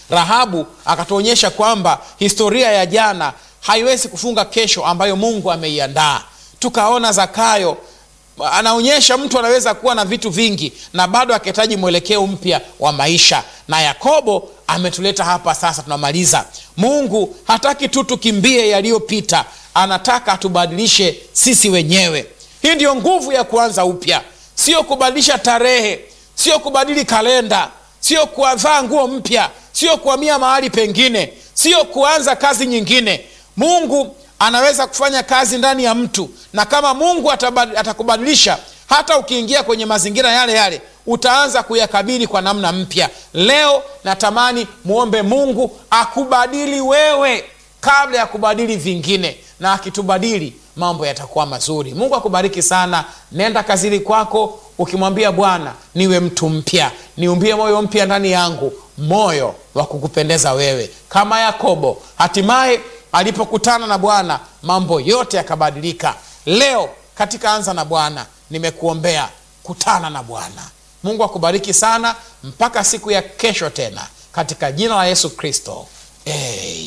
rahabu akatuonyesha kwamba historia ya jana haiwezi kufunga kesho ambayo mungu ameiandaa tukaona zakayo anaonyesha mtu anaweza kuwa na vitu vingi na bado akihitaji mwelekeo mpya wa maisha na yakobo ametuleta hapa sasa tunamaliza mungu hataki tu tukimbie yaliyopita anataka atubadilishe sisi wenyewe hii ndiyo nguvu ya kuanza upya sio kubadilisha tarehe sio kubadili kalenda sio kuvaa nguo mpya sio kuhamia mahali pengine sio kuanza kazi nyingine mungu anaweza kufanya kazi ndani ya mtu na kama mungu atabad, atakubadilisha hata ukiingia kwenye mazingira yale yale utaanza kuyakabili kwa namna mpya leo natamani mwombe mungu akubadili wewe kabla ya kubadili vingine na akitubadili mambo yatakuwa mazuri mungu akubariki sana nenda kazini kwako ukimwambia bwana niwe mtu mpya niumbie moyo mpya ndani yangu moyo wa kukupendeza wewe kama yakobo hatimaye alipokutana na bwana mambo yote yakabadilika leo katika anza na bwana nimekuombea kutana na bwana mungu akubariki sana mpaka siku ya kesho tena katika jina la yesu kristo hey.